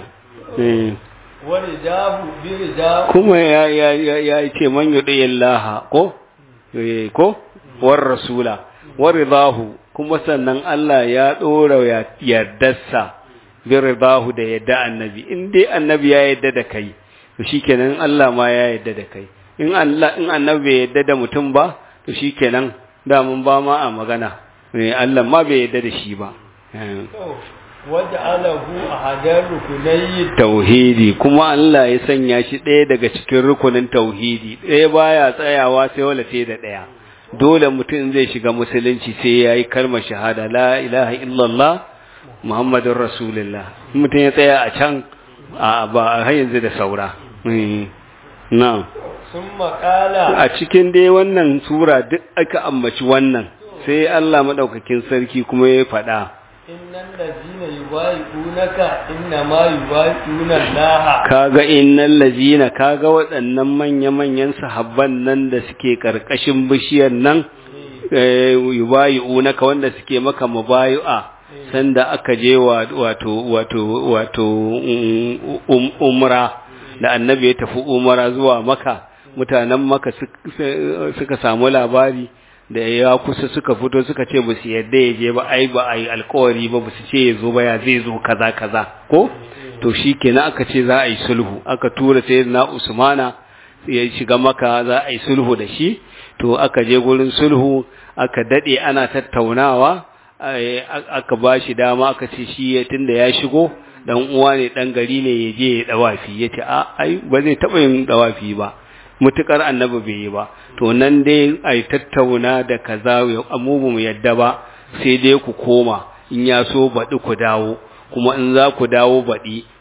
kuma ya ya ya ce man yudillaha ko ko war rasula wa ridahu kuma sannan Allah ya ɗora yardarsa bin ridahu da yadda annabi in dai annabi ya yadda da kai to shikenan Allah ma ya yadda da kai in Allah in annabi bai yadda da mutum ba to shikenan da mun ba ma a magana Allah ma bai yadda da shi ba waj'alahu ahadar rukunai tauhidi kuma Allah ya sanya shi ɗaya daga cikin rukunin tauhidi ɗaya baya tsayawa sai wala sai da ɗaya dole mutum zai shiga musulunci sai ya yi kalmar shahada la ilaha illallah muhammadun rasulullah mutum ya tsaya a can a ba a yanzu da saura na sun makala a cikin dai wannan sura duk aka ambaci wannan sai Allah maɗaukakin sarki kuma ya faɗa innan lazina yubayi'unaka inna ma yubayi'una Allah kaga innal lazina kaga waɗannan manya-manyan sahabban nan da suke karkashin bishiyar nan yubayi'unaka wanda suke maka mubayi'a sanda aka je wato wato wato umra da annabi ya tafi umra zuwa maka mutanen maka suka samu labari da ya kusa suka fito suka ce ba su yadda ya je ba ai ba ai alkawari ba ba su ce ya zo ba ya zai zo kaza kaza ko to shi kenan aka ce za a yi sulhu aka tura sai na usmana ya shiga maka za a yi sulhu da shi to aka je gurin sulhu aka dade ana tattaunawa aka ba shi dama aka ce shi tunda ya shigo dan uwa ne dan gari ne ya je ya dawafi ya ce a ai ba zai taba yin dawafi ba mutukar annabi bai yi ba to nan dai ai tattauna da kaza amubu mu yadda ba sai dai ku koma in ya so baɗi ku dawo kuma in za ku dawo baɗi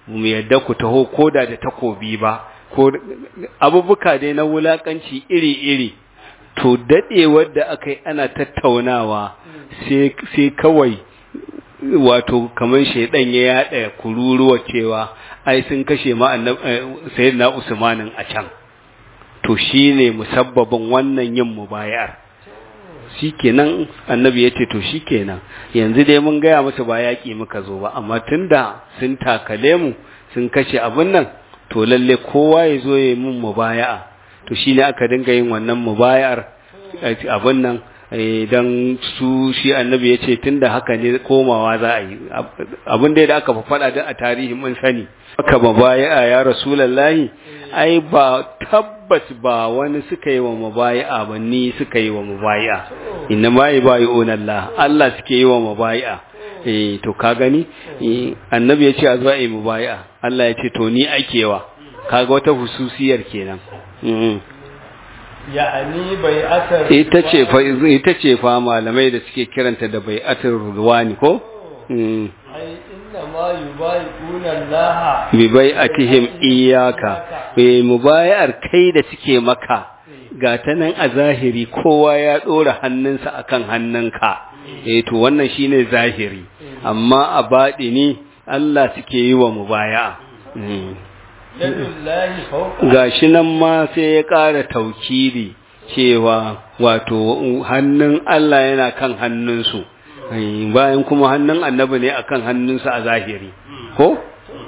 mu yadda ku taho koda da takobi ba ko abubuka dai na wulakanci iri-iri to dadewar da aka yi ana tattaunawa sai kawai wato kamar shaidan ya yada kururuwa cewa ai sun kashe ma sayyidina usmanin a can to shine musabbabin wannan yin mubayar shikenan annabi ya ce to shikenan yanzu dai mun gaya masa ba yaƙi muka zo ba amma tunda sun takale mu sun kashe abin nan to lalle kowa ya zo ya yi mun mubaya'a to shine aka dinga yin wannan mubayar abin nan dan su shi annabi ya ce tunda haka ne komawa za a yi abin da aka faɗa da a tarihi mun sani aka mubaya'a ya rasulullahi ai ba tabbas ba wani suka yi wa mubaya'a ba ni suka yi wa mubaya'a inna ma yubayyi'una Allah Allah suke yi wa mubaya'a eh to ka gani annabi ya ce a zo a yi mubaya'a Allah ya ce to ni akewa kaga wata hususiyar kenan ya'ani bai'atar ita ce fa ita ce fa malamai da suke kiranta da bai'atar rudwani ko ai inna ma yubayyi'una Allah bi bai'atihim iyyaka bai mubayar kai da suke maka ga ta nan a zahiri kowa ya dora hannunsa akan hannunka eh to wannan shine zahiri amma a baɗini Allah suke yi wa mubaya'a yadullahi fawqa gashi nan ma sai ya ƙara taukiri cewa wato hannun Allah yana kan hannunsu bayan kuma hannun annabi ne akan hannunsa a zahiri ko?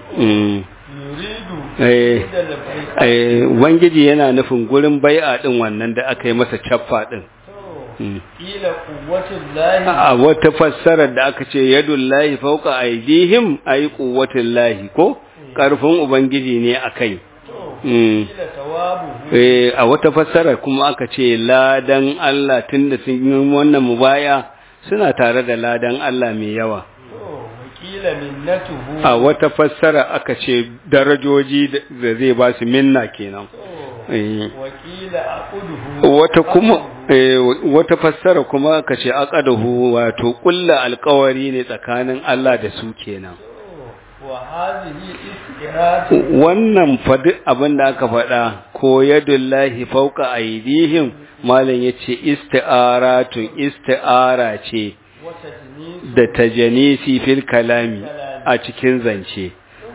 yuridu Eh, da labbaika eh, Ubangiji yana nufin gurin bai'a ɗin wannan da aka yi masa caffa ɗin. to ila quwwatul lahi A wata fassarar da aka ce yadun lahi fauka aidihim ai quwwatul lahi ko ƙarfin Ubangiji ne a kai. to Mm. ila tawabu Eh, a wata fassarar kuma aka ce ladan Allah tunda sun yi wannan mubaya suna tare da ladan Allah mai yawa. to wakila minnatuhu A wata fassara aka ce darajoji da da zai ba su minna kenan. to Eh. wakila aquduhu Wata kuma eh, wata fassara kuma aka ce aqadahu wato kulla alƙawari ne tsakanin Allah da su kenan. to wa hadhihi istiratu Wannan fadi abin da aka faɗa ko yadullahi fauka aidihim malam yace isti'aratun isti'ara ce wa tajnis da tajanisi fil kalami a cikin zance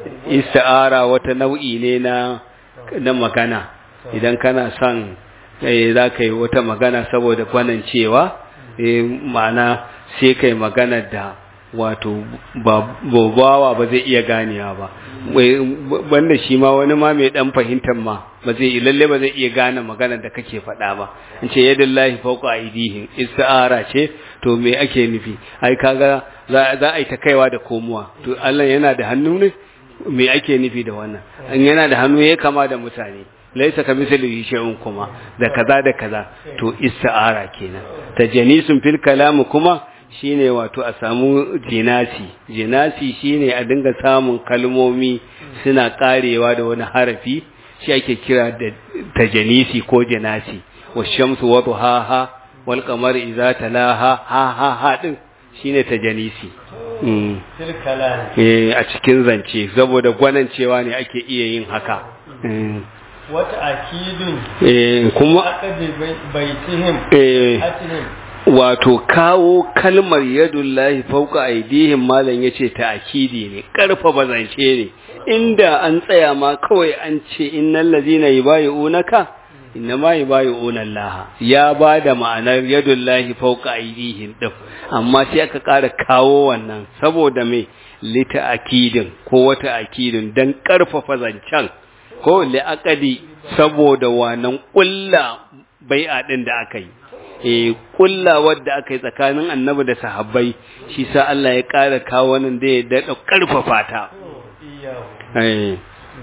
isti'ara wata nau'i ne na na magana idan kana son eh, za ka yi wata magana saboda gwanan cewa eh, ma'ana sai kai magana da wato ba bawa ba zai iya ganewa ba Wai, banda shi ma wani ma mai dan fahimtar ma ba zai lalle ba zai iya gane magana da kake faɗa ba in ce yadullahi fawqa aydihim isti'ara ce to me ake nufi ai kaga za za a yi ta kaiwa da komowa to Allah yana da hannu ne me ake nufi da wannan in yana da hannu ya kama da mutane laisa ka misali shay'un kuma da kaza da kaza to isti'ara kenan tajanisun fil kalam kuma shine wato a samu jinasi jinasi shine a dinga samun kalmomi suna karewa da wani harafi shi ake kira da tajanisi ko jinasi washamsu wa duhaha wal qamari idza talaha ha ha ha din shine tajanisi mm. fil kalam eh a cikin zance saboda gwanancewa ne ake iya yin haka Mm. wa ta'kidun eh kuma aqdi baitihim eh atihim wato kawo kalmar yadullahi fauka aidihim malam yace ta'kidi ne karfafa zance ne inda an tsaya ma kawai an ce innal ladina yubayyi'unaka innama yubayyi'una Allah ya bada ma'anar yadullahi fauka aidihim din amma sai aka ƙara kawo wannan saboda me lita akidin ko wata akidin dan karfafa zancen ko li'aqadi saboda wannan kulla bai'a din da aka yi eh kullawar da aka yi tsakanin annabi da sahabbai shi sa Allah ya ƙara kawo nan da ya daɗa ƙarfafa ta iyahu eh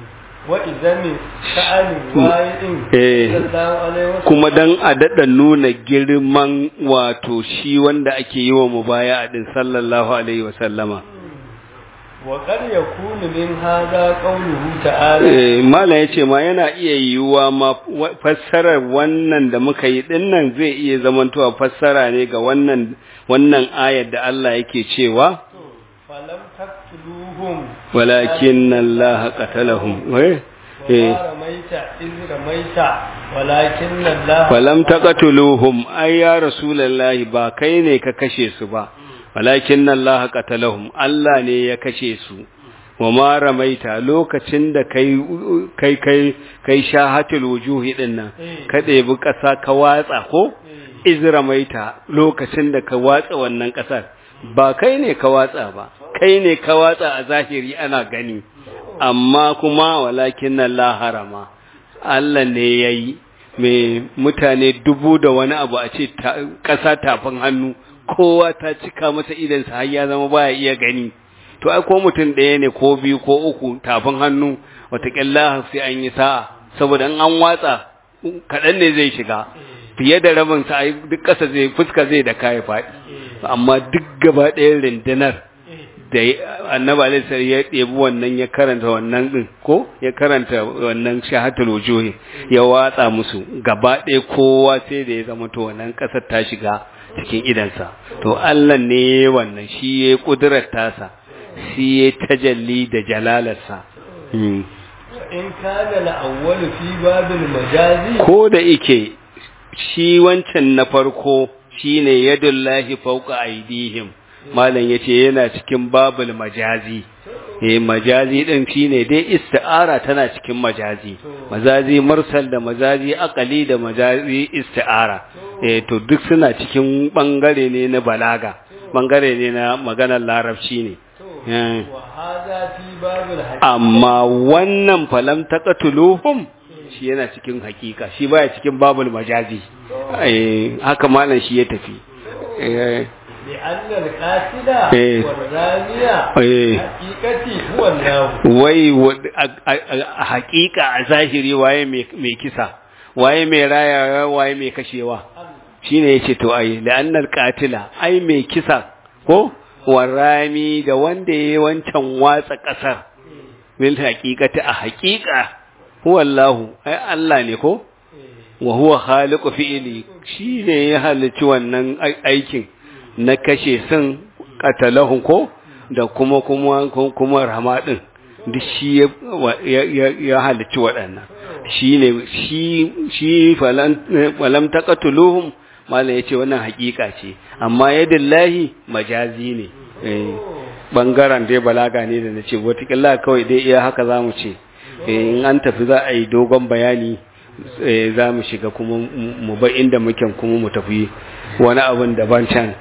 wa idami sha'ani wa'idin Eh. sallallahu alaihi wasallam kuma dan a daɗa nuna girman wato shi wanda ake yi wa mubaya din sallallahu alaihi wa sallama wa qad yakunu min hadha qawluhu ta'ala eh mala yace ma yana iya yiwuwa ma wa- fassarar wannan da muka yi dinnan zai iya zamantowa fassara ne ga wannan wannan ayar da Allah yake cewa falam tak تقتلوهم walakin Allah qatalahum eh eh وما رميت إذ رميت ولكن الله falam taqatuluhum ay ya rasulullahi ba kai ne ka kashe su ba walakin Allah qatalahum Allah ne ya kashe su wa ma ramaita lokacin da kai kai kai kai shahatul wujuhi din nan ka ɗebi ƙasa ka watsa ko iz ramaita lokacin da ka watsa wannan ƙasar ba kai ne ka watsa ba kai ne ka watsa a zahiri ana gani amma kuma walakin Allah harama Allah ne yayi mai mutane dubu da wani abu a ce ƙasa tafin hannu kowa ta cika masa idansa har ya zama baya iya gani to ai ko mutum ɗaya ne ko biyu ko uku tafin hannu wataƙila sai an yi sa'a saboda in an watsa kaɗan ne zai shiga fiye da rabin sa ai duk ƙasa zai fuska zai da kai faɗi amma duk gaba ɗayan rundunar da annabi alaihi ya ɗebi wannan ya karanta wannan din ko ya karanta wannan shahatul wujuhi ya watsa musu gaba ɗaya kowa sai da ya zama to wannan ƙasar ta shiga cikin idansa to Allah ne wannan shi ya kudurar tasa shi ya tajalli da jalalarsa in kana al-awwal fi babil majazi ko da ike shi wancan na farko shine yadullahi fawqa aydihim malam yace yana cikin babul majazi eh majazi din shine dai isti'ara tana cikin majazi majazi mursal da majazi aqali da majazi isti'ara eh to duk suna cikin bangare ne na balaga bangare ne na maganar larabci ne amma wannan falam taqatuluhum shi yana cikin hakika shi baya cikin babul majazi eh haka malam shi ya tafi eh لأن القاتل والرامية حقيقتي هو الله wai a hakika a zahiri waye mai kisa waye mai raya waye mai kashewa shine yace to ai la'annal qatila ai mai kisa ko warami da wanda yayi wancan watsa kasar bil haqiqati a haqiqa huwa Allah ai Allah ne ko wa huwa khaliqu fi'li shine ya halicci wannan aikin na kashe sun katalahun ko da kuma kuma kuma rama din duk shi ya halicci waɗannan shi ne shi falam taqatuluhum malam yace wannan hakika ce amma yadillahi majazi ne bangaren dai balaga ne da nace wataƙila kawai dai iya haka zamu ce in an tafi za a yi dogon bayani za mu shiga kuma mu bar inda muke kuma mu tafi wani abin daban can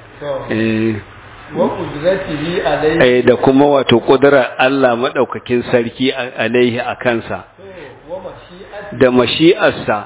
da kuma wato ƙudurar Allah maɗaukakin sarki alaihi a kansa da mashi'arsa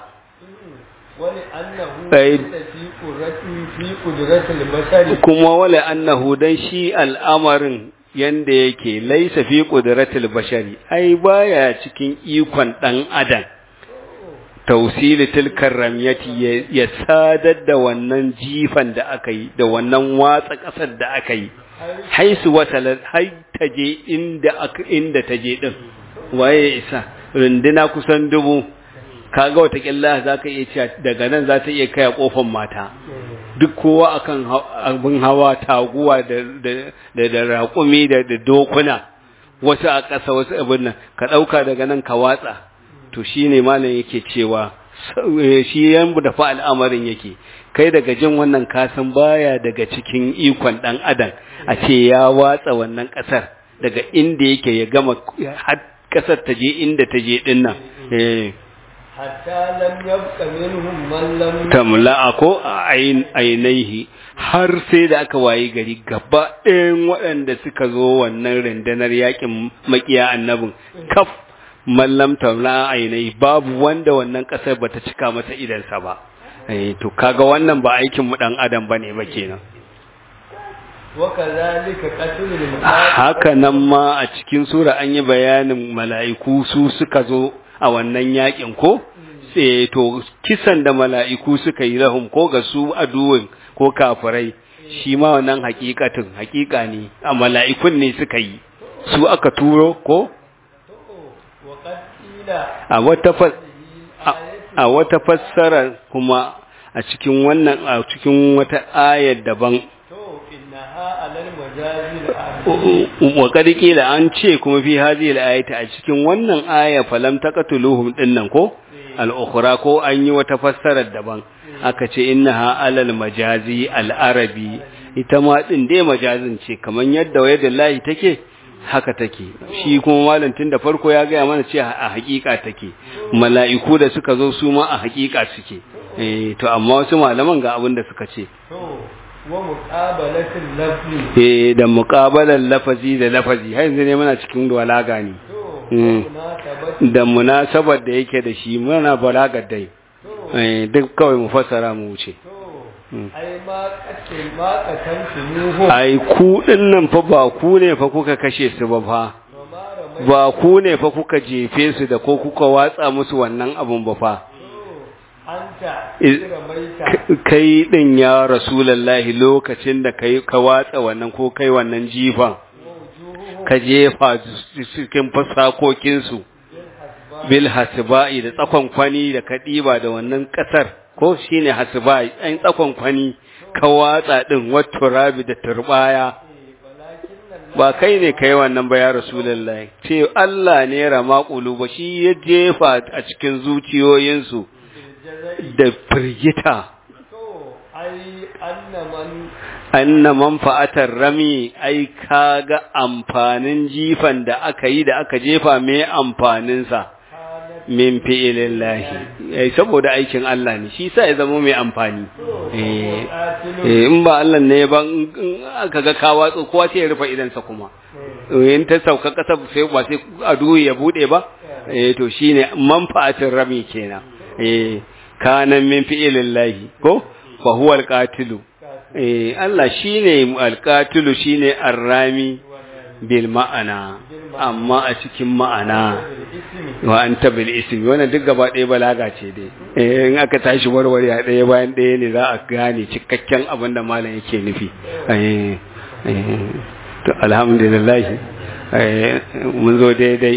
kuma wale annahu dan shi al'amarin yanda yake laisa fi ƙuduratul bashari ai baya cikin ikon ɗan adam tausili tilkar ramyati ya sadar da wannan jifan da aka yi da wannan watsa ƙasar da aka yi haisu wata hai ta je inda inda ta je din waye isa runduna kusan dubu kaga wata killa za ka iya cewa daga nan za ta iya kai kofar mata duk kowa akan abin hawa taguwa da da da raƙumi da da dokuna wasu a ƙasa wasu abin nan ka ɗauka daga nan ka watsa to shi ne malam yake cewa shi yan da fa al'amarin yake kai daga jin wannan kasan baya daga cikin ikon dan adam a ce ya watsa wannan kasar daga inda yake ya gama har kasar ta je inda ta je din nan hatta lam yabqa minhum man lam tamla'a ko ainihi har sai da aka wayi gari gaba ɗayan waɗanda suka zo wannan rundunar yakin makiya annabin kaf mallam tauna ainihi babu wanda wannan kasar bata cika masa idansa ba eh to kaga wannan ba aikin mu dan adam bane ba kenan wakazalika qatlul haka nan ma a cikin sura an yi bayanin mala'iku su suka zo a wannan yakin ko sai to kisan da mala'iku suka yi lahum ko ga su aduwin ko kafirai shi ma wannan hakikatin hakika ne a mala'ikun ne suka yi su aka turo ko a wata a wata fassara kuma a cikin wannan a cikin wata ayar daban to innaha alal wa kad qila an ce kuma fi hadhihi al-ayati a cikin wannan aya falam taqatuluhum dinnan ko al-ukhra ko an yi wata fassarar daban aka ce innaha alal majazi al-arabi ita ma din dai majazin ce kaman yadda wayadallahi take haka take shi kuma malantin da farko ya gaya mana ce a hakika take mala'iku da suka zo su ma a hakika suke eh to amma wasu malaman ga abin da suka ce wa muqabalatil lafzi eh da muqabalan lafazi da lafazi har yanzu ne muna cikin balaga ne da munasabar da yake da shi muna balagar dai eh duk kawai mu fassara mu wuce ai ma kace ma katantu ai ku dinnan fa ba ku ne fa kuka kashe su ba fa ba ku ne fa kuka jefe su da ko kuka watsa musu wannan abun ba fa kai din ya rasulullahi lokacin da kai ka watsa wannan ko kai wannan jifan ka jefa cikin fasakokin su bil hasba'i da tsakon kwani da kadiba da wannan kasar ko shine hasba'i an tsakon kwani ka watsa din wato rabi da turbaya ba kai ne kai wannan ba ya rasulullahi ce Allah ne rama ba shi ya jefa a cikin zuciyoyinsu da firgita anna manfa'atar rami ai kaga amfanin jifan da aka yi da aka jefa mai amfaninsa min fi'ilillahi eh saboda aikin Allah ne shi sa ya zama mai amfani eh in ba Allah ne ba aka ga ka watsu kowa sai ya rufe idansa kuma in ta sauka kasa sai ba sai adu ya bude ba eh to shine manfa'atin rami kenan eh kana min fi'ilillahi ko fa huwa alqatilu eh Allah shine alqatilu shine arrami bil ma'ana amma a cikin ma'ana wa anta bil ismi wannan duk gaba ɗaya balaga ce dai eh in aka tashi warware a ɗaya bayan ɗaya ne za a gane cikakken abin da malam yake nufi eh to alhamdulillah eh mun zo daidai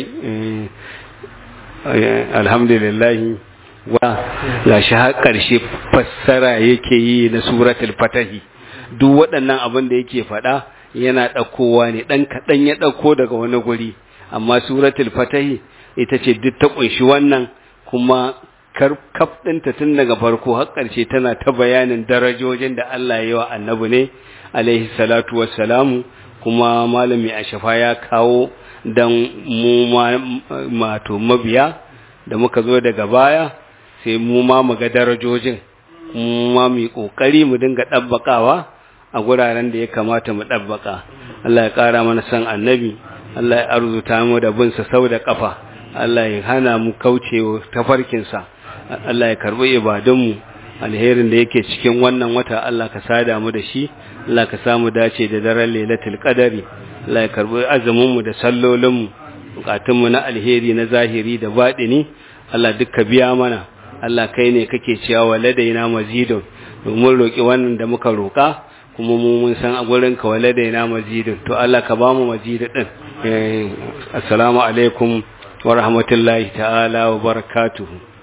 alhamdulillah wa ga shi har ƙarshe fassara yake yi na suratul fatahi duk waɗannan abin da yake faɗa yana ɗaukowa ne ɗan kaɗan ya ɗauko daga wani guri amma suratul fatahi ita ce duk ta ƙunshi wannan kuma kaf ɗinta tun daga farko har ƙarshe tana ta bayanin darajojin da Allah ya yi wa annabi ne alaihi salatu wassalamu kuma malami a shafa ya kawo dan mu mato mabiya da muka zo daga baya sai mu ma mu ga darajojin mu ma mu yi ƙoƙari mu dinga ɗabbaƙawa a guraren da ya kamata mu ɗabbaka Allah ya ƙara mana san annabi Allah ya arzuta mu da bin sa sau da ƙafa Allah ya hana mu kauce tafarkinsa Allah ya karɓi ibadunmu alherin da yake cikin wannan wata Allah ka sada mu da shi Allah ka samu dace da daren lailatul qadari Allah ya karɓi azumin mu da sallolin mu bukatun mu na alheri na zahiri da baɗini Allah duk ka biya mana Allah kai ne kake cewa waladaina mazidun domin roki wannan da muka roka kuma mu mun san a gurin ka waladaina mazidun to Allah ka ba mu mazidin din assalamu alaikum wa rahmatullahi ta'ala wa barakatuhu